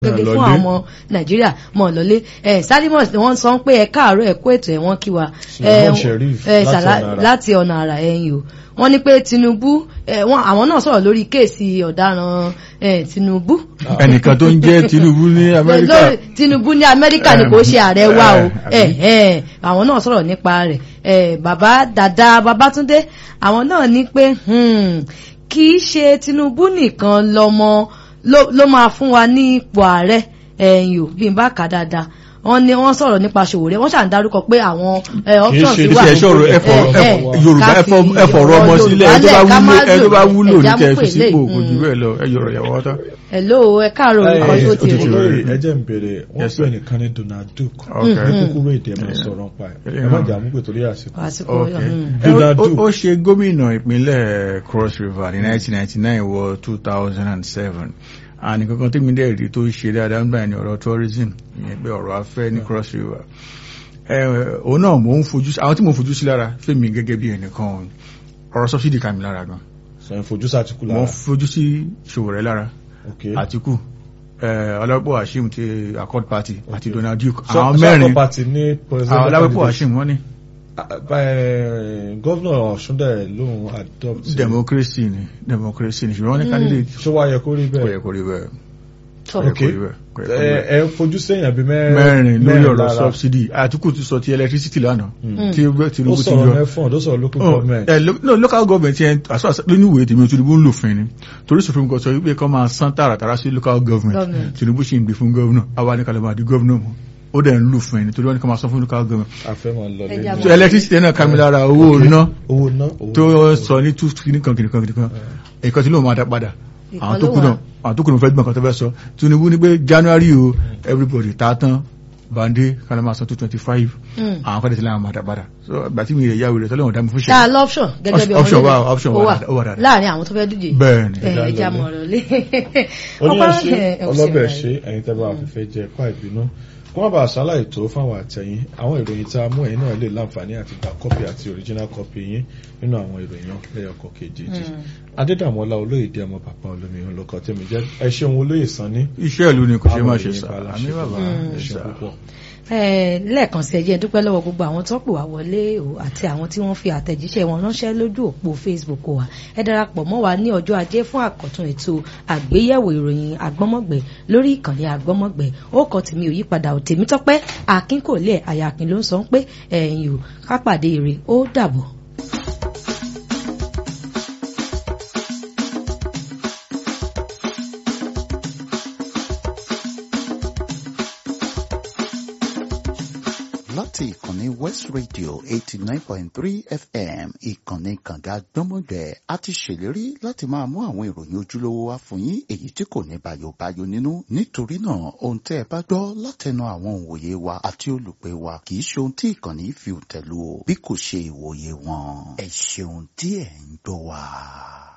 gẹ́gẹ́ fún lọlé. àwọn ọmọ nàìjíríà mọ̀ lọ́lé ẹ̀ sálímọ̀ wọ́n sọ pé ẹ káàárọ̀ ẹ kú ètò ẹ̀ wọ́n kí wa Sulaiman Sheriff ẹ̀, láti Sala- ọ̀nà àrà. láti ọ̀nà àrà ẹ̀yìn o wọ́n ní pé tinubu ẹ̀, wọ́n- àwọn náà sọ̀rọ̀ lórí kéèsì ọ̀daràn ẹ̀, tinubu ẹnìkan tó ń jẹ́ Tinubu ní Amẹ́ríkà lórí tinubu ní amẹ́ríkà ni kò ṣe ààrẹ wa o Eh, ẹ̀, ẹ̀, àwọn náà sọ̀rọ̀ nípa rẹ̀ ẹ̀, bàbá dàda babátúndé àwọn náà ní pé hmm, kì í ṣe tinubu nìkan lọmọ ló ló máa fún wa ní ipò ààrẹ ẹ̀yìn ò bí n bá kà á dáadáa wọ́n ní wọ́n sọ̀rọ̀ nípa Sowore wọ́n ṣàn dárúkọ pé àwọn ẹ̀, options ṣe- wà ṣe ẹ̀ṣọ́ rẹ̀ ẹ̀fọ̀ Eh, eh, Yorùbá ká ẹ̀fọ̀ fi ẹ̀fọ̀rọ̀ ọmọ ọ̀rọ̀ sílẹ̀ ẹ̀ tó bá Yorùbá lẹ̀, ká má wúlò ẹ̀ tó bá lò wúlò ní ẹ̀já kẹ́ ẹ mú fi pèlè. sípò kò jù Mm. bẹ́ẹ̀ lọ ẹ yọ̀rọ̀ ìyàwó ọ̀tá. hello ẹ káàárọ̀ orúkọ Ẹ, tó ti ó ti rí ṣòro. olórí ẹ jẹ́ ń béèrè wọ́n Yes, pè sir. nìkan ní Donald Duke Okay. ẹ kúkúrú èdè ẹ máa sọ̀rọ̀ pa ẹ̀ ẹ má jà mú pé torí àsìkò. àsìkò Okay. mm. Donald Ó- ó- Duke. ó ṣe gómìnà ìpínlẹ̀ Cross River ní 1999 wọ 2007 àní kankan tí mi dẹ̀ rí tó ṣe dáadáa nígbà ní ọ̀rọ̀ tourism ìyẹn pé ọ̀rọ̀ afẹ́ ní Cross River ẹ òun náà mò ń fojú sí àwọn tí mò ń fojú sí lára fẹ́mi gẹ́gẹ́ bí ẹnìkan ọ̀rọ̀ subsidy kà mí lára gan sọ yẹn fojú sàtìkú mo lára. fojú sí Sowore lára ok Àtíkù ọlọ́pọ̀ Hashim ti Accord Party àti Okay. Donald Duke Sọ- àwọn sọ mẹ́rin Accord Party ní president àwọn ọlọ́pọ̀ candidate. Hashim wọ́n ní Ah, eh, gọ́vnà Ọ̀ṣun dẹ̀ lóun adopt. democracy ni democracy ni ṣùgbọ́n wọ́n ní candidate ṣó wá yẹ kó rí kò yẹ bẹ́ẹ̀. kó rí bẹ́ẹ̀ Tọ́. kò yẹ ok kó rí bẹ́ẹ̀ kò yẹ kó rí ẹ bẹ́ẹ̀. ẹ fojú sẹ́yìn àbí mẹ́rin mẹ́rin lórí ọ̀rọ̀ lára. subsidy Àtíkù ti sọ ti electricity lánàá Mm. tí ó Tinubu ti sọ̀rọ̀ yọ mẹ́fọ̀n ó sọ̀rọ̀ local Oh, government. eh, lo- no, local government yẹn as far as lónìí ìwé tèmi Tinubu ń lò fún ni torí Supreme Court sọ wípé kọ́ máa san tààràtàrà sí local government Government. Tinubu ṣì ń gbé fún governor àwa ní kalẹ̀ máa di governor mọ́ ó dẹ̀ ń lò fún ẹni torí wọ́n ní kọ́ máa san fún local government àfẹ́ máa lọ Ẹja lẹ́nu. so electricity náà kàmi lára owó ná owó ná owó tó sọ ní two kìnnìkan kìnnìkan kìnnìkan èkó tí lóun máa dá padà Ìkan àwọn ló tó kù wà. náà àwọn tó kù náà fẹ́ gbọ́n kan tó fẹ́ sọ Tinubu ní pé January o everybody ta tán bande kálọ̀ máa san two twenty five Mm. àwọn kọ́dẹ̀ tí láwọn máa dá padà so ìgbà tí mi rẹ̀ yáwó rẹ̀ tọ́lọ́wọ̀n dá mi fún ṣáà ṣe lọ́pṣọ̀n gẹ́gẹ́ bí Option ọmọ wà, ilẹ̀. option Ó wà, ó wà dáadáa. láàrin àwọn tó fẹ́ díje bẹ́ẹ̀ ni ẹ̀, Ẹja ẹja lọ mọ̀rọ̀ lé oníyanṣe ọlọ́bẹ̀ ṣe ẹ̀yin tẹ́ bá wà fífẹ́ jẹ ẹ̀kọ́ àìbínú kó má bàa ṣàlàyé tó fáwọn àtẹ̀yìn àwọn ìròyìn tá a mú ẹ̀yin náà lè láǹfààní àti gba kọ́pì àti original copy yín nínú àwọn ìròyìn náà lẹ́yọkọ̀ kejì adédàmọ́lá olóyèdè ọmọ bàbá olómi olùkọ́ tèmi jẹ́ ẹ ṣeun olóyè sanni iṣẹ́ ìlú ni kò ṣe máa ṣe Àwọn sá ìròyìn bá àmì láṣẹ bàbá fún ẹ ẹ ṣeun sá. púpọ̀. Eh, lẹ́ẹ̀kan sí ẹjẹ́ dúpẹ́ lọ́wọ́ gbogbo àwọn tó pè wá wọlé o àti àwọn tí wọ́n fi àtẹ̀jíṣẹ́ wọn ránṣẹ́ lójú òpó Facebook wa ẹ darapọ̀ mọ́ wa ní ọjọ́ ajé fún àkọ́tún ètò àgbéyẹ̀wò ìròyìn agbọ́mọ̀gbẹ́ lórí ìkànnì agbọ́mọ̀gbẹ́ ó kọ tèmi ò yípadà ò tèmi tọ́pẹ́ akínkòlẹ̀ àyàkín ló ń sọ pé ẹ̀yìn ò kápàdé èrè ó dàbọ̀. láti ìkànnì West Radio eighty nine point three FM ìkànnì kànga gbọ́mọgbẹ́ a ti ṣèlérí láti máa mú àwọn ìròyìn ojúlówó wá fún yín èyí tí kò ní bàyòbáyò nínú nítorí náà ohun tẹ́ ẹ bá gbọ́ látẹnu àwọn òǹwòye wa àti olùpẹ̀ wa kì í ṣe ohun tí ìkànnì fi tẹ̀lú o bí kò ṣe ìwòye wọn ẹ ṣeun tí ẹ̀ ń gbọ́ wa.